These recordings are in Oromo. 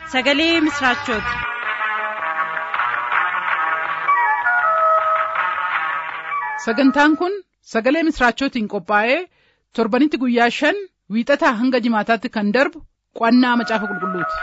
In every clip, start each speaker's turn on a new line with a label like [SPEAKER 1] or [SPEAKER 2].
[SPEAKER 1] sagalee misiraachooti.
[SPEAKER 2] sagantaan kun sagalee misiraachootiin qophaa'ee torbanitti guyyaa shan wiixataa hanga jimaataatti kan darbu qo'annaa macaafa qulqulluuti.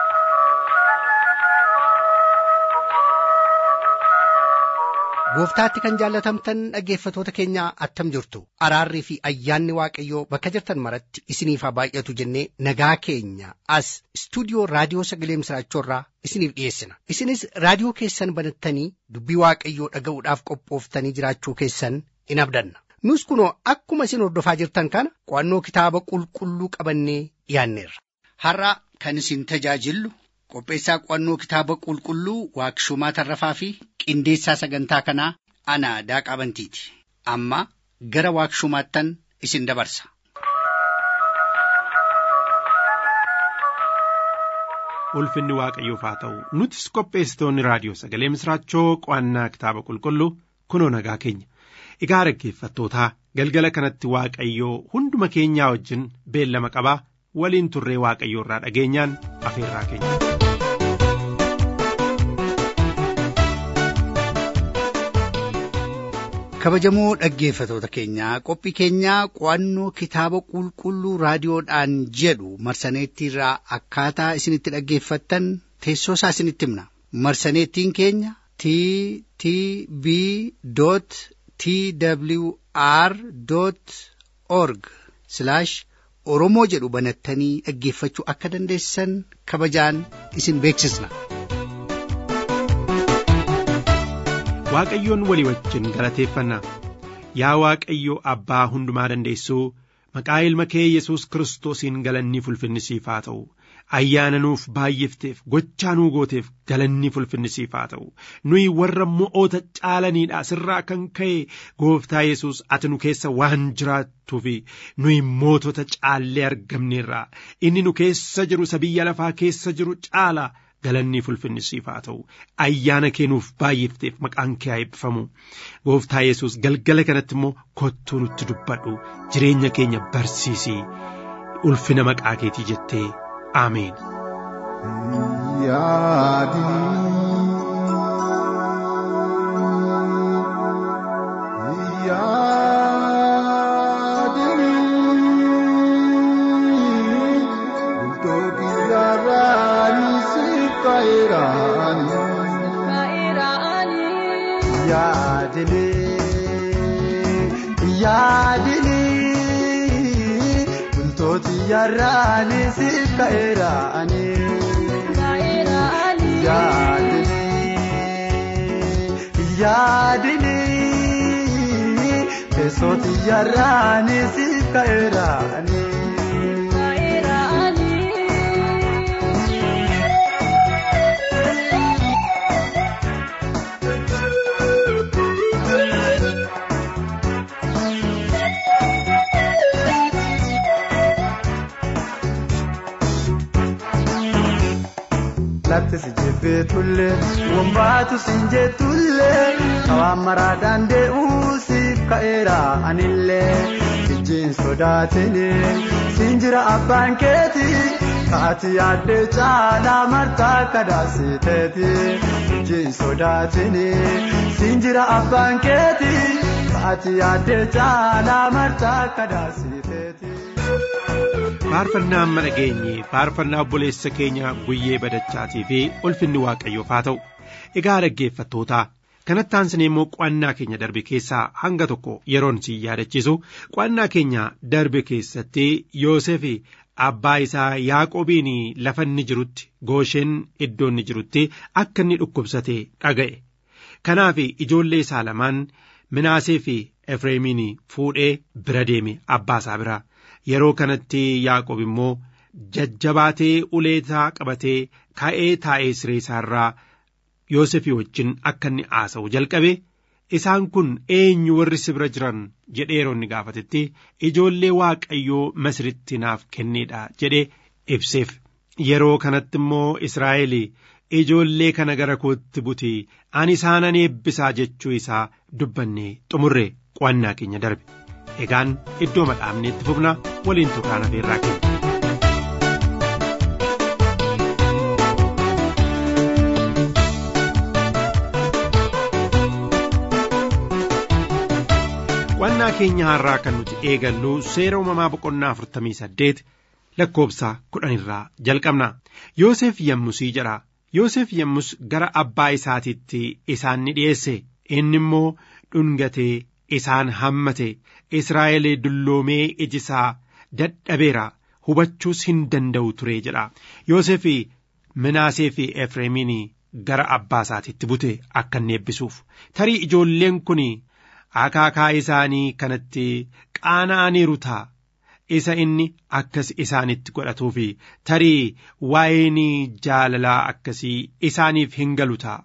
[SPEAKER 3] gooftaatti kan jaallatamtan dhaggeeffatoota keenya attam jirtu araarrii fi ayyaanni waaqayyoo bakka jirtan maratti isiniif haa baay'atu jennee nagaa keenya as istuudiyoo raadiyoo sagalee misiraachoorraa isiniif dhiyeessina isinis raadiyoo keessan banattanii dubbii waaqayyoo dhaga'uudhaaf qophooftanii jiraachuu keessan in abdanna nus kunoo akkuma isin hordofaa jirtan kana qo'annoo kitaaba qulqulluu qabannee dhiyaanneerra.
[SPEAKER 4] har'a kan isin tajaajillu qopheessaa qo'annoo kitaaba qulqulluu waaqshumaa tarrafaa fi qindeessaa sagantaa kanaa ana daaqaa bantiiti amma gara waaqshumaattan isin dabarsa.
[SPEAKER 5] ulfinni waaqayyoof haa ta'u nutis qopheessitoonni raadiyoo sagalee misiraachoo qo'annaa kitaaba qulqulluu kunoo nagaa keenya egaa dhaggeeffattootaa galgala kanatti waaqayyoo hunduma keenyaa wajjin beellama qabaa waliin turree waaqayyoo irraa dhageenyaan afeerraa keenya.
[SPEAKER 3] kabajamoo dhaggeeffatoota keenyaa qophii keenyaa qo'annoo kitaaba qulqulluu raadiyoodhaan jedhu marsaneettiirraa akkaataa isinitti dhaggeeffattan teessoo isaa isinitti himna marsaneettiin keenya t t b t w r org oromoo jedhu banattanii dhaggeeffachuu akka dandeessan kabajaan isin beeksisna.
[SPEAKER 5] waaqayyoon walii wajjin galateeffanna yaa waaqayyo abbaa hundumaa dandeessuu maqaa ilma kee yesus kiristoosiin galanni fulfinnisiif haa ta'u ayyaana nuuf baay'ifteef gochaa nuu gooteef galanni fulfinnisiif haa ta'u nuyi warra mo'oota caalaniidha sirraa kan ka'e gooftaa yesus ati nu keessa waan jiraattuuf nuyi mootota caallee argamneerra inni nu keessa jiru isa biyya lafaa keessa jiru caala. galanni fulfinnisiif haa ta'u ayyaana keenuuf baay'ifteef maqaan kee haa eebbifamu gooftaa yesus galgala kanatti immoo kottuu nutti dubbadhu jireenya keenya barsiisii ulfina maqaa keetii jettee ameen.
[SPEAKER 6] yaadini bultooti yarraani si ka'eeraani yaadini yaadini teessoti yarraani si ka'eeraani. lafti si jebbee tulle wombaatu sin jettulle kawaan maraadhaan dee'uu siif ka'eera anillee ijjiin sodaatini siin jira abbaan keeti kaati yaaddee caalaa martaa kadaasiteeti ijjiin sodaatini siin jira abbaan keeti kaati yaaddee caalaa martaa kadaasiteeti.
[SPEAKER 5] faarfannaa amma dhageenye faarfannaa obboleessa keenya guyyee badachaatii fi ulfinni waaqayyoof haa ta'u egaa dhaggeeffattootaa kanatti aansinee immoo qo'annaa keenya darbe keessaa hanga tokko yeroon siin yaadachiisu qo'annaa keenya darbe keessatti yoosef abbaa isaa yaaqobiin lafa inni jirutti goosheen iddoo inni jirutti akka inni dhukkubsate dhaga'e kanaaf ijoollee isaa lamaan minaasee fi efreemiin fuudhee bira deeme abbaa isaa biraa. yeroo kanatti yaaqob immoo jajjabaatee uleetaa qabatee ka'ee taa'ee siree isaarraa yoosefii wajjin akka inni haasa'u jalqabe isaan kun eenyu warri si bira jiran jedhee yeroo inni gaafatetti ijoollee waaqayyoo masritti naaf kenneedha jedhee ibseef yeroo kanatti immoo israa'el ijoollee kana gara kootti buti ani isaanan eebbisaa jechuu isaa dubbannee xumurre qo'annaa keenya darbe. egaan iddoo madhaabneetti fufna waliin turraan afeerraa keenya. keenya har'aa kan nuti eegallu seera uumamaa boqonnaa afurtamii saddeet lakkoobsa kudhan irraa jalqabna yoosef yemmusii jedha yoosef yemmus gara abbaa isaatiitti isaan ni dhi'eesse inni immoo dhungatee isaan hammate israa'el dulloomee ijisaa dadhabeera hubachuus hin danda'u ture jedha yoosef minaasee fi efreemiin gara abbaa isaatiitti bute akka inni eebbisuuf tarii ijoolleen kun akaakaa isaanii kanatti qaana'aniiru ta'a isa inni akkas isaanitti godhatuufi tarii waa'een jaalalaa akkasii isaaniif hin galu ta'a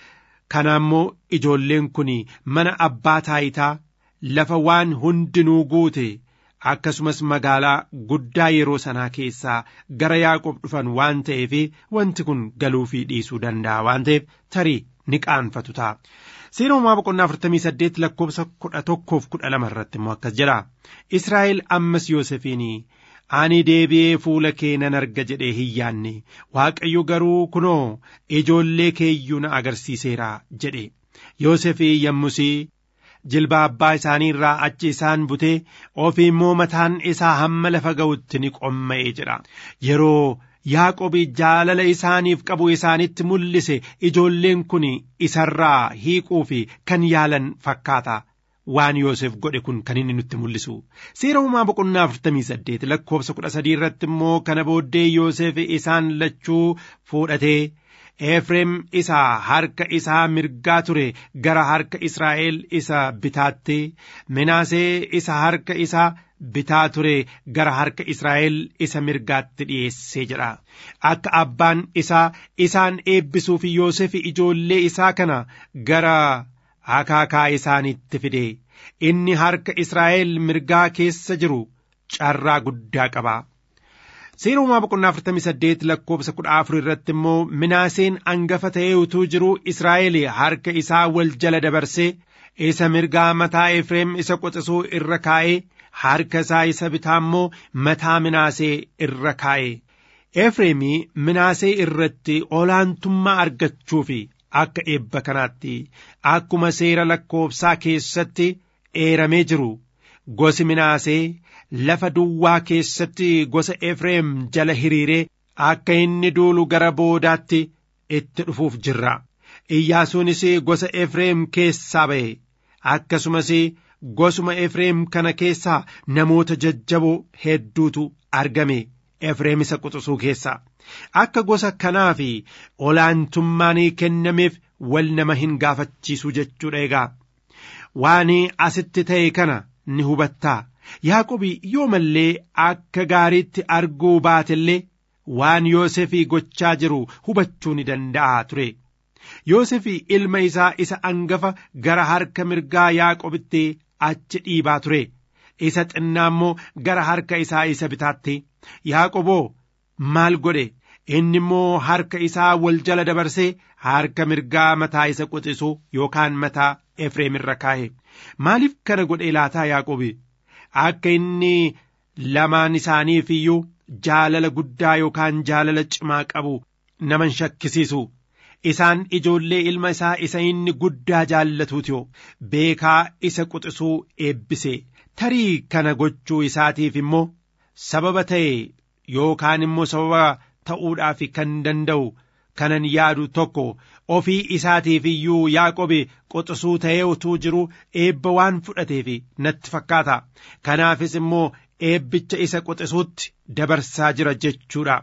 [SPEAKER 5] kana immoo ijoolleen kun mana abbaa taayitaa lafa waan hundinuu guute akkasumas magaalaa guddaa yeroo sanaa keessaa gara yaaqoob dhufan waan ta'eef wanti kun galuu fi dhiisuu danda'a waan ta'eef tarii ni qaanfatu ta'a. Seera uumaa boqonnaa afurtamii saddeet lakkoobsa kudha tokkoof kudha lama irratti immoo akkas jedha. Israa'el ammas Yoosefiin ani deebi'ee fuula kee nan arga jedhee hin yaanne Waaqayyo garuu kunoo ijoollee keeyyuu na agarsiiseera jedhe. Yoosefii yommusii jilba abbaa isaanii irraa achi isaan butee ofii immoo mataan isaa hamma lafa ga'utti ni qomma'ee jedha. Yeroo Yaaqobi jaalala isaaniif qabu isaanitti mul'ise ijoolleen kun isarraa hiiquu fi kan yaalan fakkaata. Waan Yoosef godhe kun kan inni nutti mul'isu. Seera uumaa boqonnaa afurtamii saddeet lakkoobsa kudha sadii irratti immoo kana booddee Yoosef isaan lachuu fuudhatee Efreem isa harka isaa mirgaa ture gara harka Israa'el isa bitaatti Minaasee isa harka isaa bitaa ture gara harka Israa'el isa mirgaatti dhiyeessee jedha. Akka abbaan isaa isaan eebbisuuf Yoosef ijoollee isaa kana gara akaakaa isaaniitti fide. Inni harka Israa'el mirgaa keessa jiru carraa guddaa qaba. Seera uumaa boqonnaa afurtamii saddeet lakkoobsa kudha afur irratti immoo minaaseen angafa ta'ee utuu jiru Israa'el harka isaa wal jala dabarsee isa mirgaa mataa Efreem isa qoxisuu irra kaa'ee harka isaa isa bitaa immoo mataa minaasee irra kaa'e. Efreemii minaasee irratti olaantummaa argachuuf akka eebba kanaatti akkuma seera lakkoobsaa keessatti eeramee jiru gosi minaasee lafa duwwaa keessatti gosa Efreem jala hiriiree akka inni duulu gara boodaatti itti dhufuuf jirra. Iyyaasuunis gosa Efreem keessaa ba'e akkasumas gosuma Efreem kana keessaa namoota jajjaboo hedduutu argame Efreem isa quxisuu keessaa. Akka gosa kanaa fi olaantummaan kennameef wal nama hin gaafachiisu jechuudha egaa. Waan asitti ta'e kana ni hubattaa. Yaaqobi yoo mallee akka gaariitti arguu baatellee waan Yoosefii gochaa jiru hubachuu ni danda'a ture. Yoosefii ilma isaa isa angafa gara harka mirgaa Yaaqobitti achi dhiibaa ture. Isa xinnaa immoo gara harka isaa isa bitaatti. Yaaqoboo maal godhe? Inni immoo harka isaa wal jala dabarsee harka mirgaa mataa isa quxisuu yookaan mataa Efreem irra kaa'e. Maaliif kana godhe laataa Yaaqobi? Akka inni lamaan isaaniif iyyuu jaalala guddaa yookaan jaalala cimaa qabu naman shakkisiisu. Isaan ijoollee ilma isaa isa inni guddaa jaallatuutiyoo beekaa isa quxisuu eebbise. Tarii kana gochuu isaatiif immoo sababa ta'e yookaan immoo sababa ta'uudhaaf kan danda'u kanan yaadu tokko ofii isaatiif iyyuu Yaaqobi quxisuu ta'ee utuu jiru eebba waan fudhateef natti fakkaata. Kanaafis immoo eebbicha isa quxisuutti dabarsaa jira jechuudha.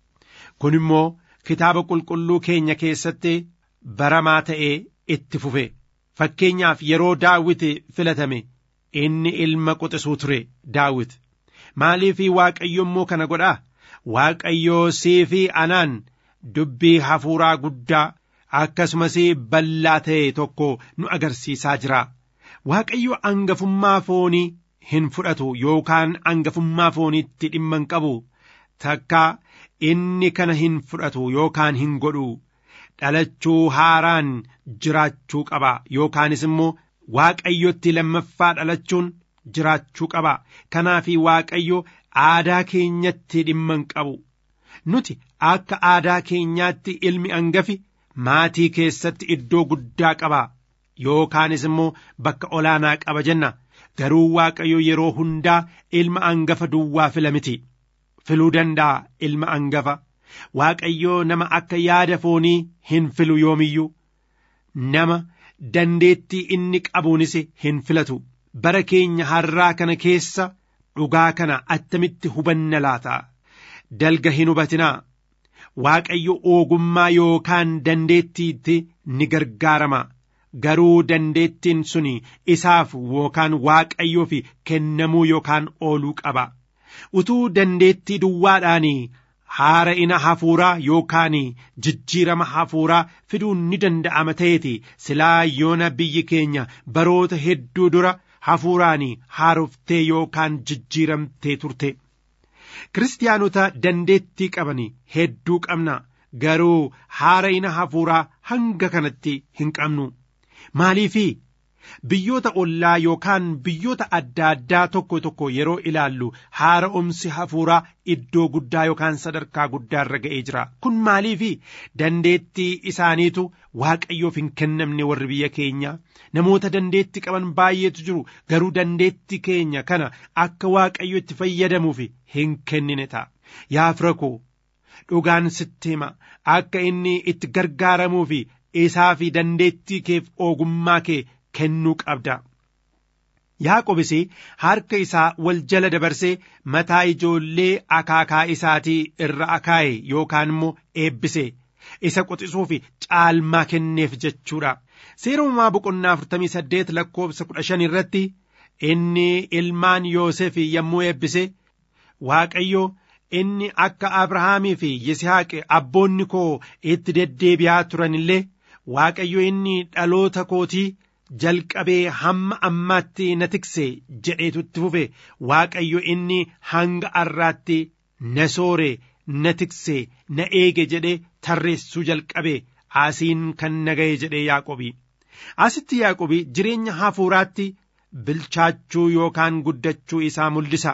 [SPEAKER 5] Kun immoo kitaaba qulqulluu keenya keessatti baramaa ta'ee itti fufe. Fakkeenyaaf yeroo Daawit filatame inni ilma quxisuu ture Daawit. Maaliif Waaqayyo immoo kana godhaa? Waaqayyoo sii fi anaan dubbii hafuuraa guddaa akkasumas bal'aa ta'e tokko nu agarsiisaa jira. Waaqayyo angafummaa foonii hin fudhatu yookaan angafummaa fooniitti dhimma hin qabu. Takka inni kana hin fudhatu yookaan hin godhu. Dhalachuu haaraan jiraachuu qaba yookaanis immoo Waaqayyotti lammaffaa dhalachuun jiraachuu qaba. Kanaaf Waaqayyo aadaa keenyatti dhimma hin qabu. Nuti akka aadaa keenyaatti ilmi angafi maatii keessatti iddoo guddaa qaba. Yookaanis immoo bakka olaanaa qaba jenna. garuu waaqayyo yeroo hundaa ilma angafa duwwaa fila miti filuu danda'a ilma angafa waaqayyo nama akka yaada foonii hin filu yoomiyyuu nama dandeettii inni qabuunis hin filatu bara keenya har'aa kana keessa dhugaa kana attamitti hubanna laata dalga hin hubatinaa waaqayyo ogummaa yookaan dandeettiitti ni gargaarama garuu dandeettiin suni isaaf yookaan waaqayyoof kennamuu yookaan ooluu qaba utuu dandeettii duwwaadhaan haara'ina hafuuraa yookaan jijjiirama hafuuraa fiduun ni danda'ama ta'eeti silaa yoona biyyi keenya baroota hedduu dura hafuuraan haaroftee yookaan jijjiiramtee turte. Kiristaanota dandeettii qaban hedduu qabna garuu haara'ina hafuuraa hanga kanatti hin qabnu. Maaliifi biyyoota ollaa yookaan biyyoota adda addaa tokko tokko yeroo ilaallu haara'umsi hafuuraa iddoo guddaa yookaan sadarkaa guddaa irra ga'ee jira. Kun maaliifi dandeettii isaaniitu waaqayyoof hin kennamne warri biyya keenya namoota dandeettii qaban baay'eetu jiru garuu dandeettii keenya kana akka waaqayyo itti fayyadamuuf hin kennine ta'a. Yaa fira koo dhugaan sitti hima akka inni itti gargaaramuuf isaa fi dandeettii keef ogummaa kee kennuu qabda. Yaaqobis harka isaa wal jala dabarsee mataa ijoollee akaakaa isaatii irra akaa'e yookaan immoo eebbise isa quxisuuf caalmaa kenneef jechuudha. Seera uumamaa boqonnaa 48 lakkoofsa 15 irratti inni ilmaan Yoosef yommuu eebbise Waaqayyo inni akka Abrahaamii fi Yisihaaq abboonni koo itti deddeebi'aa turan illee Waaqayyo inni dhaloota kootii jalqabee hamma ammaatti na tikse jedheetu itti fufe Waaqayyo inni hanga har'aatti na soore na tikse na eege jedhee tarreessuu jalqabe asiin kan na ga'e jedhee Yaaqobi. Asitti Yaaqobi jireenya hafuuraatti bilchaachuu yookaan guddachuu isaa mul'isa.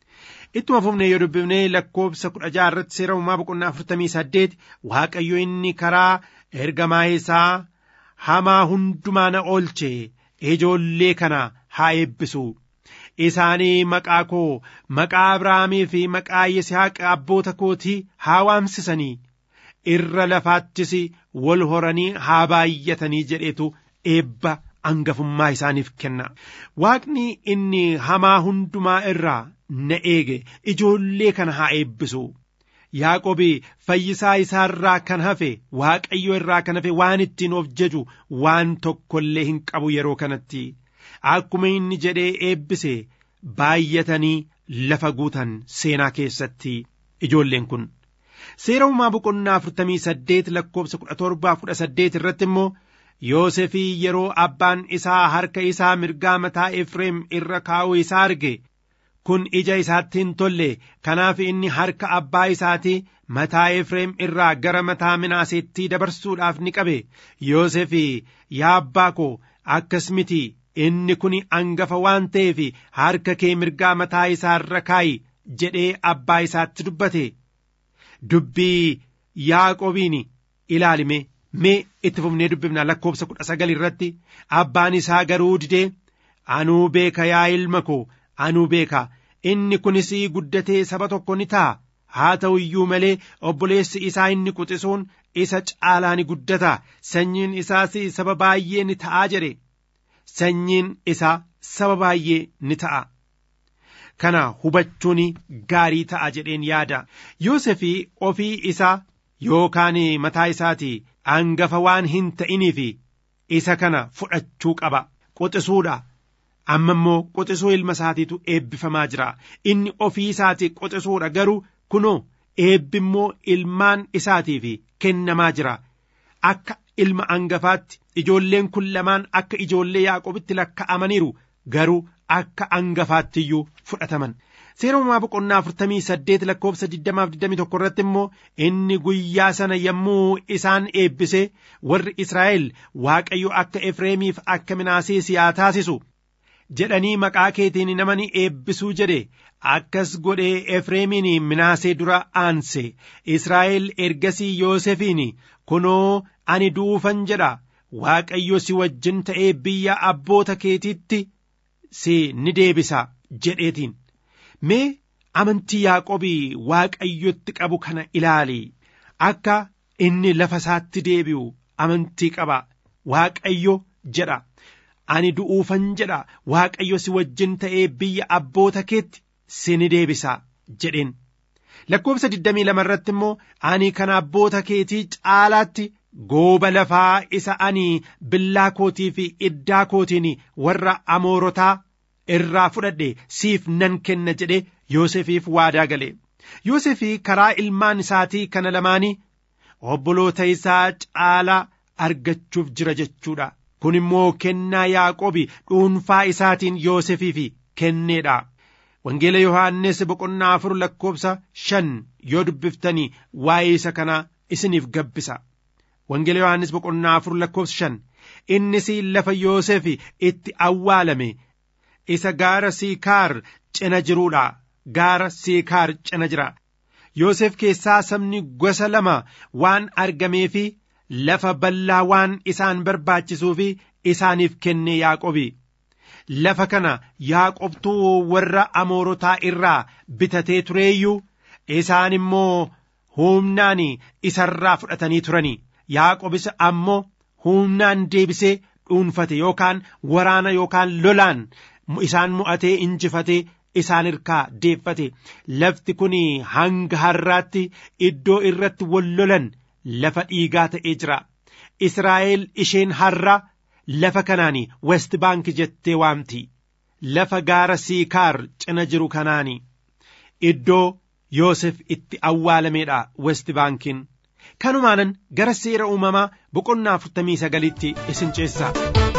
[SPEAKER 5] Ittuma fufnee yoo dubbifnee lakkoofsa kudha jaha irratti seera uumaa boqonnaa afurtamii saddeet Waaqayyo inni karaa ergamaa isaa hamaa hundumaa na oolche ijoollee kana haa eebbisu. Isaanii maqaa koo maqaa Abrahaamii fi maqaa Yisihaaq abboota kootii haa waamsisanii irra lafaattis wal horanii haa baay'atanii jedhetu eebba angafummaa isaaniif kenna. Waaqni inni hamaa hundumaa irraa na eege ijoollee kana haa eebbisu. Yaaqobi fayyisaa isaarraa kan hafe waaqayyo irraa kan hafe waan ittiin of jaju waan tokkollee hin qabu yeroo kanatti akkuma inni jedhee eebbise baay'atanii lafa guutan seenaa keessatti ijoolleen kun seera uumaa boqonnaa afurtamii saddeet lakkoofsa kudha torbaa kudha saddeet irratti immoo Yoosefii yeroo abbaan isaa harka isaa mirgaa mataa Efreem irra kaa'uu isaa arge kun ija isaatti hin tolle kanaaf inni harka abbaa isaatii mataa Efreem irraa gara mataa Minaaseetti dabarsuudhaaf ni qabe Yoosefii yaa abbaa koo akkas miti inni kun angafa waan ta'eef harka kee mirgaa mataa isaa irra kaa'i jedhee abbaa isaatti dubbate dubbii Yaaqobiin ilaalime mee itti fufnee dubbifna lakkoofsa kudha sagal irratti abbaan isaa garuu didee anuu beeka yaa ilma koo anuu beeka inni kunis guddatee saba tokko ni ta'a haa ta'u iyyuu malee obboleessi isaa inni quxisuun isa caalaa ni guddata sanyiin isaas saba baay'ee ni ta'aa jedhe sanyiin isaa saba baay'ee ni ta'a. Kana hubachuun gaarii ta'a jedheen yaada. Yoosefii ofii isaa yookaan mataa isaati angafa waan hin ta'iniif isa kana fudhachuu qaba. Quxisuudha. Amma immoo quxisuu ilma isaatiitu eebbifamaa jira. Inni ofii isaati quxisuudha garuu kunoo eebbi immoo ilmaan isaatiif kennamaa jira. Akka ilma angafaatti ijoolleen kun lamaan akka ijoollee Yaaqobitti lakka'amaniiru garuu akka angafaatti iyyuu fudhataman. Seera uumaa boqonnaa afurtamii saddeet lakkoofsa digdamaaf digdamii tokko irratti immoo inni guyyaa sana yommuu isaan eebbise warri Israa'el Waaqayyo akka Efreemiif akka Minaasee siyaa taasisu jedhanii maqaa keetiin nama ni eebbisuu jedhe akkas godhee Efreemiin Minaasee dura aanse Israa'el ergasii Yoosefiin kunoo ani duufan jedha Waaqayyo si wajjin ta'ee biyya abboota keetiitti si ni deebisa jedheetiin mee amantii yaaqobii waaqayyotti qabu kana ilaali akka inni lafa isaatti deebi'u amantii qaba waaqayyo jedha ani du'uufan jedha waaqayyo si wajjin ta'ee biyya abboota keetti si ni deebisa jedheen lakkoobsa 22 irratti immoo ani kan abboota keetii caalaatti gooba lafaa isa ani billaa kootii fi iddaa kootiin warra amoorotaa irraa fudhadhe siif nan kenna jedhe Yoosefiif waadaa gale Yoosefii karaa ilmaan isaatii kana lamaanii obboloota isaa caalaa argachuuf jira jechuudha kun immoo kennaa yaaqobi dhuunfaa isaatiin Yoosefiif kenneedha. Wangeela Yohaannis boqonnaa afur lakkoobsa shan yoo dubbiftanii waa'ee isa kanaa isiniif gabbisa. Wangeela Yohaannis boqonnaa afur lakkoobsa shan innis lafa Yoosef itti awwaalame isa gaara Siikaar cina jiruudha. Gaara Siikaar cina jira. Yoosef keessaa sabni gosa lama waan argameefi lafa bal'aa waan isaan barbaachisuufi isaaniif kenne Yaaqobi. Lafa kana Yaaqobtuu warra Amoorotaa irraa bitatee tureeyyuu isaan immoo humnaan isarraa fudhatanii turani. Yaaqobis ammoo humnaan deebisee dhuunfate yookaan waraana yookaan lolaan isaan mo'atee injifatee isaan irkaa deeffate lafti kun hanga har'aatti iddoo irratti wal lolan lafa dhiigaa ta'ee jira israa'el isheen har'a lafa kanaan west baank jettee waamti lafa gaara siikaar cina jiru kanaan iddoo yoosef itti awwaalameedha west baankiin kanumaanan gara seera uumamaa boqonnaa afurtamii sagalitti isin ceessa.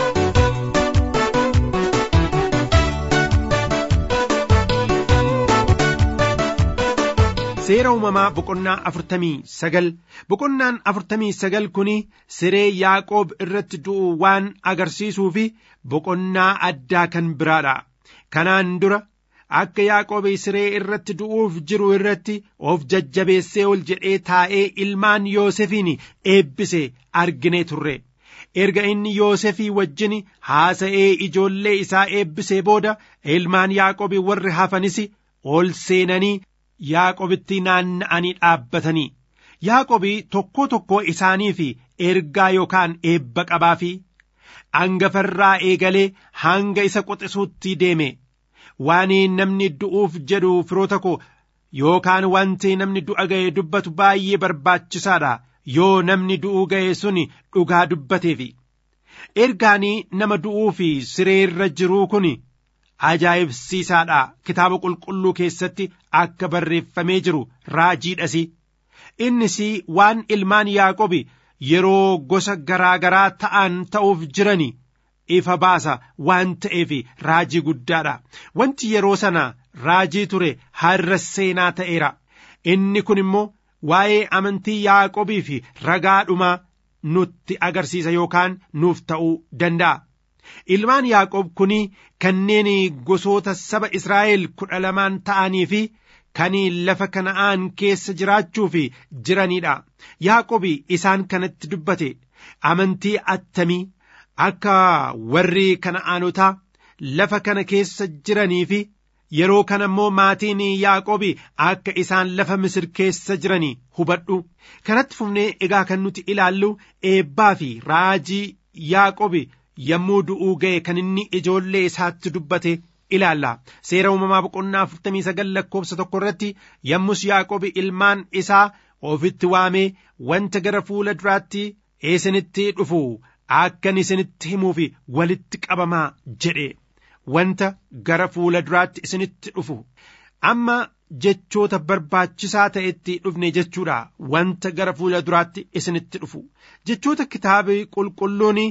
[SPEAKER 5] seera uumamaa boqonnaa afurtamii sagal boqonnaan afurtamii sagal kun siree yaaqoob irratti du'u waan agarsiisuu fi boqonnaa addaa kan biraadha kanaan dura akka yaaqoob siree irratti du'uuf jiru irratti of jajjabeessee ol jedhee taa'ee ilmaan yoosefiin eebbise arginee turre erga inni yoosefii wajjin haasa'ee ijoollee isaa eebbisee booda ilmaan yaaqoob warri hafanis ol seenanii Yaaqobitti naanna'anii dhaabbatanii Yaaqobii tokkoo tokkoo isaaniif ergaa yookaan eebba qabaa fi hangafarraa eegalee hanga isa quxisuutti deeme waan namni du'uuf jedhu firoota koo yookaan wanti namni du'a ga'e dubbatu baay'ee barbaachisaadha yoo namni du'uu ga'e sun dhugaa dubbateefi ergaanii nama du'uu fi sireerra jiruu kun ajaa'ibsiisaadha kitaaba qulqulluu keessatti akka barreeffamee jiru raajiidhas innis waan ilmaan yaaqobi yeroo gosa garaa garaa ta'an ta'uuf jiran ifa baasa waan ta'eef raajii guddaadha wanti yeroo sana raajii ture har'a seenaa ta'eera inni kun immoo waa'ee amantii yaaqobii fi ragaadhumaa nutti agarsiisa yookaan nuuf ta'uu danda'a. ilmaan yaaqoob kun kanneen gosoota saba israa'el kudha lamaan ta'anii fi kan lafa kana'aan keessa jiraachuuf jiranidha yaaqoob isaan kanatti dubbate amantii attamii akka warri kana'aanotaa lafa kana keessa jiranii fi yeroo kana immoo maatiin yaaqoob akka isaan lafa misir keessa jiranii hubadhu kanatti fufnee egaa kan nuti ilaallu eebbaa fi raajii yaaqoob yommuu du'uu ga'e kan inni ijoollee isaatti dubbate ilaalla seera uumamaa boqonnaa afurtamii sagal lakkoobsa tokko irratti yommus yaaqobi ilmaan isaa ofitti waamee wanta gara fuula duraatti isinitti dhufu akkan isinitti himuuf walitti qabamaa jedhe wanta gara fuula duraatti isinitti dhufu amma jechoota barbaachisaa ta'etti dhufne jechuudha wanta gara fuula duraatti isinitti dhufu jechoota kitaabii qulqulluun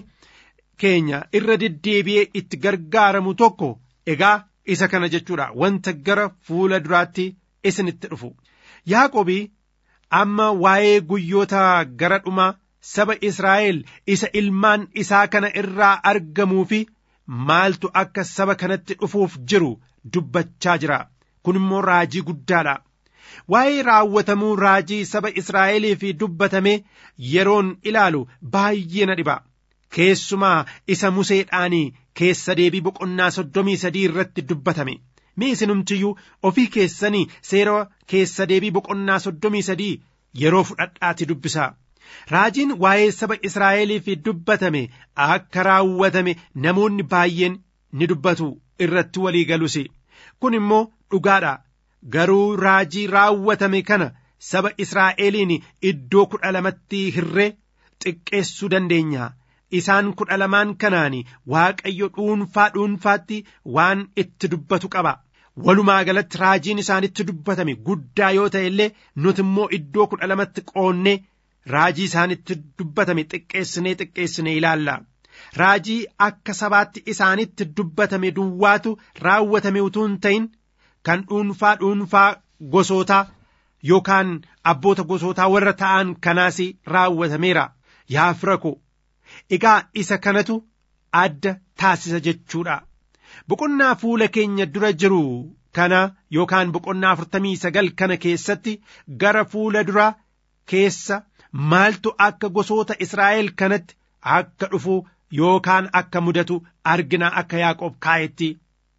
[SPEAKER 5] keenya irra deddeebi'ee itti gargaaramu tokko egaa isa kana jechuudha wanta gara fuula duraatti isinitti dhufu yaaqobii amma waa'ee guyyoota gara dhuma saba Israa'el isa ilmaan isaa kana irraa argamuu fi maaltu akka saba kanatti dhufuuf jiru dubbachaa jira kun immoo raajii guddaadha waa'ee raawwatamuu raajii saba Israa'eliif dubbatame yeroon ilaalu baay'ee na dhiba keessumaa isa museedhaan keessa deebii boqonnaa soddomii sadii irratti dubbatame mee isinumtiyyuu ofii keessanii seera keessa deebii boqonnaa soddomii sadii yeroo fudhadhaatti dubbisaa raajiin waa'ee saba israa'eliif dubbatame akka raawwatame namoonni baay'een ni dubbatu irratti walii galus kun immoo dhugaadha garuu raajii raawwatame kana saba israa'eliin iddoo kudha lamatti hirree xiqqeessuu dandeenya isaan kudha lamaan kanaan waaqayyo dhuunfaa dhuunfaatti waan itti dubbatu qaba walumaa galatti raajiin isaanitti dubbatame guddaa yoo ta'e illee nuti immoo iddoo kudha lamatti qoonnee raajii isaanitti dubbatame xiqqeessinee xiqqeessinee ilaalla raajii akka sabaatti isaanitti dubbatame duwwaatu raawwatame utuu hin ta'in kan dhuunfaa dhuunfaa gosootaa yookaan abboota gosootaa warra ta'an kanaas raawwatameera yaa fira ko egaa isa kanatu adda taasisa jechuudha boqonnaa fuula keenya dura jiru kana yookaan boqonnaa afurtamii sagal kana keessatti gara fuula dura keessa maaltu akka gosoota Israa'el kanatti akka dhufu yookaan akka mudatu argina akka Yaaqoob kaa'etti.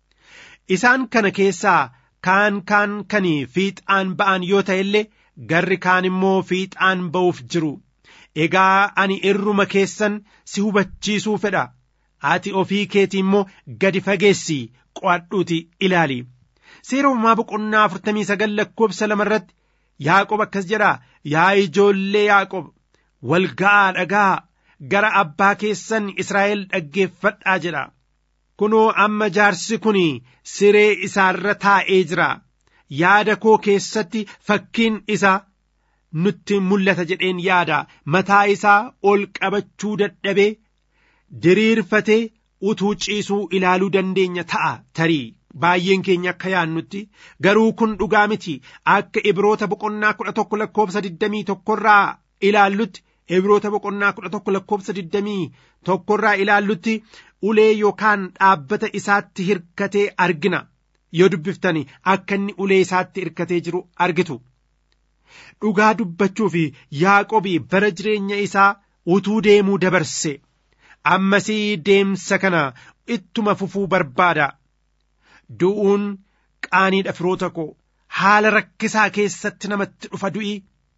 [SPEAKER 5] Isaan kana keessaa kaan kaan kan fiixaan ba'an yoo ta'e illee garri kaan immoo fiixaan ba'uuf jiru. Egaa ani irruma keessan si hubachiisuu fedha. Ati ofii keetii immoo gadi fageessi qo'adhuuti ilaali. Seera uumamaa boqonnaa afurtamii sagal lakkoobsa lama irratti Yaaqob akkas jedha yaa ijoollee Yaaqob wal ga'aa dhagaa gara abbaa keessan Israa'el dhaggeeffadhaa jedha. Kunoo amma jaarsi kun siree isaarra taa'ee jira. Yaada koo keessatti fakkiin isaa nutti mul'ata jedheen yaada mataa isaa ol qabachuu dadhabee diriirfatee utuu ciisuu ilaaluu dandeenya ta'a tarii. baay'een keenya akka yaannutti garuu kun dhugaa miti akka ibroota boqonnaa kudha tokko lakkoobsa digdamii tokkorraa ilaallutti ibroota boqonnaa kudha tokko lakkoobsa digdamii tokkorraa ilaallutti ulee yookaan dhaabbata isaatti hirkatee argina yoo dubbiftani akka inni ulee isaatti hirkatee jiru argitu. Dhugaa dubbachuu fi Yaaqobii bara jireenya isaa utuu deemuu dabarse ammasii deemsa kana ittuma fufuu barbaada. du'uun qaaniidha firoota koo haala rakkisaa keessatti namatti dhufa du'i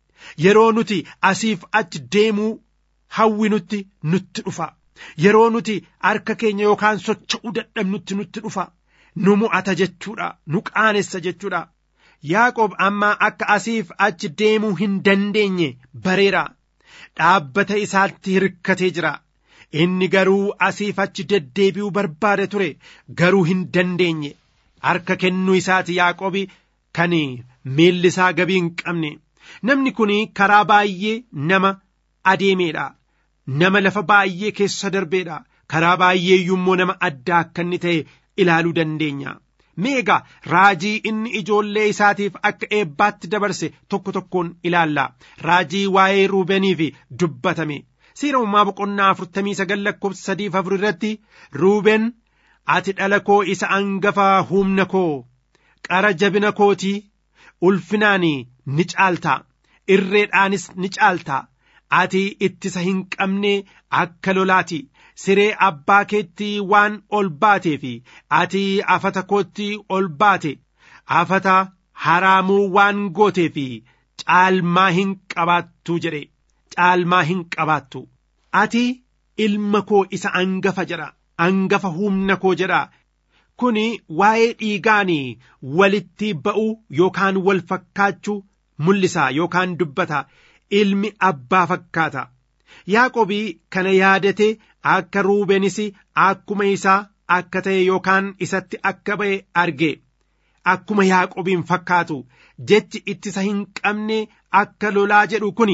[SPEAKER 5] yeroo nuti asiif achi deemuu hawwinutti nutti dhufa yeroo nuti harka keenya yookaan socho'uu dadhabnutti nutti dhufa nu mo'ata jechuudha nu qaanessa jechuudha Yaaqoob amma akka asiif achi deemuu hin dandeenye bareera dhaabbata isaatti hirkatee jira inni garuu asiif achi deddeebi'uu barbaada ture garuu hin dandeenye harka kennuu isaati Yaaqoobi kan miilli isaa gabii hin qabne namni kun karaa baay'ee nama adeemeedha nama lafa baay'ee keessa darbeedha karaa baay'ee immoo nama addaa akka inni ta'e ilaaluu dandeenya. Meegaa raajii inni ijoollee isaatiif akka eebbaatti dabarse tokko tokkoon ilaalla raajii waa'ee ruubeniif dubbatame seera uumaa boqonnaa afurtamii sagal lakkoofsa sadiif afur irratti ruuben ati dhala koo isa angafa humna koo qara jabina kootii ulfinaan ni caalta irreedhaanis ni caalta ati ittisa hin qabne akka lolaati siree abbaa keetti waan ol baatee fi ati afata kootti ol baate afata haraamuu waan gootee fi caalmaa hin qabaattu jedhe caalmaa hin qabaattu ati ilma koo isa angafa jedha angafa humna koo jedha kuni waa'ee dhiigaan walitti ba'uu yookaan wal fakkaachuu mul'isa yookaan dubbata ilmi abbaa fakkaata yaaqobii kana yaadate akka ruubenis akkuma isaa akka ta'e yookaan isatti akka ba'e arge akkuma yaaqobiin fakkaatu jechi ittisa hin qabne akka lolaa jedhu kuni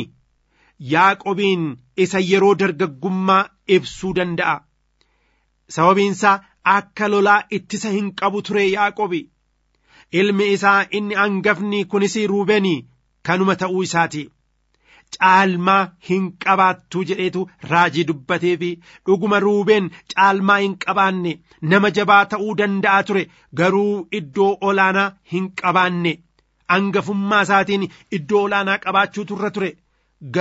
[SPEAKER 5] yaaqobiin isa yeroo dargaggummaa ibsuu danda'a sababiinsaa akka lolaa ittisa hin qabu ture yaaqobi ilmi isaa inni angafni kunis ruubeenii kanuma ta'uu isaati caalmaa hin qabaattuu jedheetu raajii dubbatee fi dhuguma ruubeen caalmaa hin qabaanne nama jabaa ta'uu danda'a ture garuu iddoo olaanaa hin qabaanne angafummaa isaatiin iddoo olaanaa qabaachuu turra ture garuu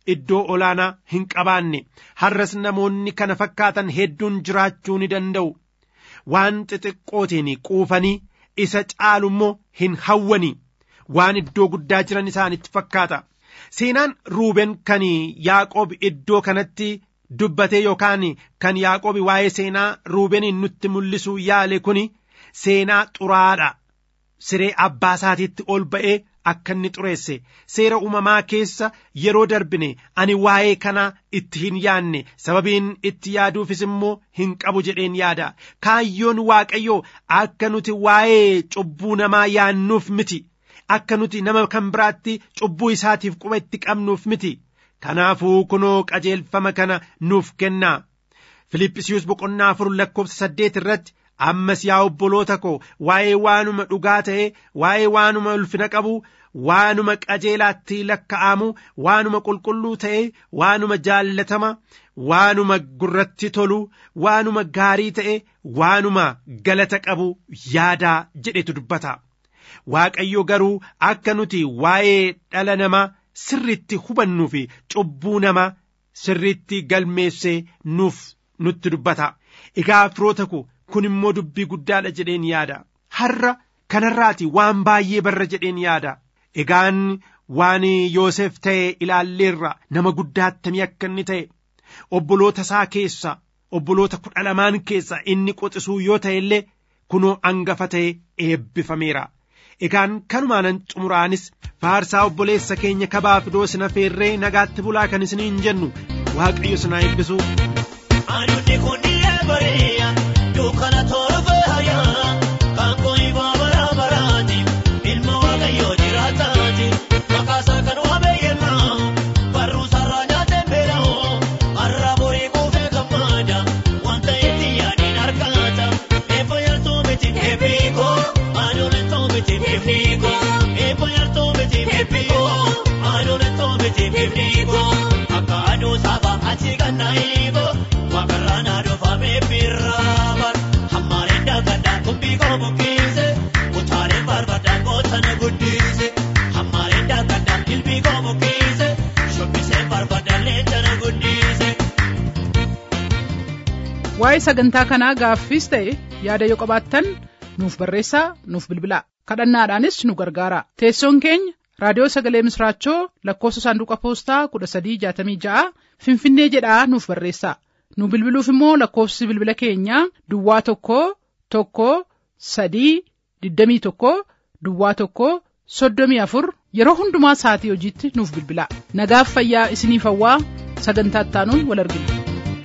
[SPEAKER 5] iddoo olaanaa hin qabaanne har'as namoonni kana fakkaatan hedduun jiraachuu ni danda'u waan xixiqqootiin quufanii isa caalu immoo hin hawwani waan iddoo guddaa jiran isaanitti fakkaata seenaan ruubeen kan yaaqoob iddoo kanatti dubbate yookaan kan yaaqoob waa'ee seenaa ruubeniin nutti mul'isuu yaale kun seenaa xuraadha siree abbaa isaatiitti ol ba'ee akka inni xureesse seera uumamaa keessa yeroo darbine ani waa'ee kanaa itti hin yaanne sababiin itti yaaduufis immoo hin qabu jedheen yaada kaayyoon waaqayyoo akka nuti waa'ee cubbuu namaa yaannuuf miti akka nuti nama kan biraatti cubbuu isaatiif quba itti qabnuuf miti kanaafuu kunoo qajeelfama kana nuuf kennaa Filiphisiiyus boqonnaa afur lakkoofsa saddeet irratti ammas yaa obboloota koo waa'ee waanuma dhugaa ta'e waa'ee waanuma ulfina qabu waanuma qajeelaatti lakka'amu waanuma qulqulluu ta'e waanuma jaallatama waanuma gurratti tolu waanuma gaarii ta'e waanuma galata qabu yaadaa jedhetu dubbata waaqayyo garuu akka nuti waa'ee dhala namaa sirritti hubannuu fi cubbuu namaa sirritti galmeessee nuuf nutti dubbata egaa firoota ko kun immoo dubbii guddaadha jedheen yaada har'a kanarraati waan baay'ee barra jedheen yaada egaan waan yoosef ta'e ilaalleerra nama guddaa attamii akka inni ta'e obboloota isaa keessa obboloota kudha lamaan keessa inni qoxisuu yoo ta'e illee kunoo angafa ta'e eebbifameera egaan kanumaanan xumuraanis faarsaa obboleessa keenya kabaa fidoo sina feerree nagaatti bulaa kan isiniin jennu waaqayyo sinaa eebbisu.
[SPEAKER 1] Anuuti kun bareeya dukkana torba hayaa kan kooyi baabara baraati ilma waaqayyoo jiraataati maqaasaa kan waabeeyyemaa barruu sarara nyaatee beela'oo har'a borii kuufee gammaada wanta itti yaadiin harkaata eebba yartuu miti eebbiikoo anuun itoo miti eebbiikoo eebba yartuu miti eebbiikoo anuun itoo miti eebbiikoo akka aduu saaba achi kan naayiiboo. Wakarana dofame birraban Hammare dagada kumbi ko bukkise Utare barbada gootana guddise Hammare dagada ilbi ko bukkise Shobbise barbada leencana guddise.
[SPEAKER 2] Waa'ee sagantaa kanaa gaaffiis ta'e yaada yoo qabaattan nuuf barreessaa nuuf bilbilaa kadhannaadhaanis nu gargaara teessoon keenya raadiyoo sagalee misraachoo lakkoofsa saanduqa poostaa kudha sadii jaatamii ja'a finfinnee jedhaa nuuf barreessaa. nu bilbiluuf immoo lakkoofsi bilbila keenyaa duwwaa tokko tokko sadii digdamii tokko duwwaa tokko soddomii afur yeroo hundumaa sa'atii hojiitti nuuf bilbilaa nagaaf fayyaa isiniif hawwaa sagantaa ittaanuun wal argina.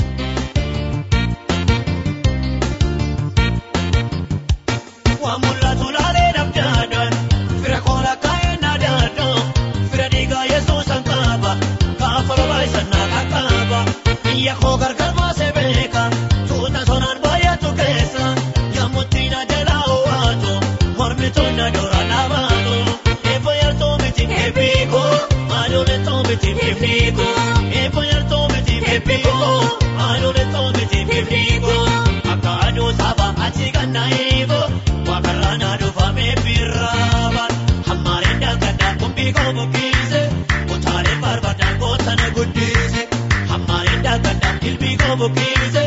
[SPEAKER 1] Waan mul'atu laalee dabdaadhaan fira koolaa kaa'ee naadaadhaan fira dhiigaa yesuus an qaba gaafa babaa'isan naa qaqqaba biyya koo gargar baasee beeka tuuta sonaan baay'atu keessa yammutti na jalaa owaatu mormituun na dura dhaabaatu eebba yartuu miti eebbiikoo aduun itoo miti eebbiikoo eebba yartuu miti eebbiikoo aduun itoo miti eebbiikoo akka aduu saaba achi kan naayiiboo wakarraana dhufamee birraaban hammaareen daakadhaa kumbii koo bukkiise utaalee barbadaan gootana guddise hammaareen daakadhaa ilbii koo bukkiise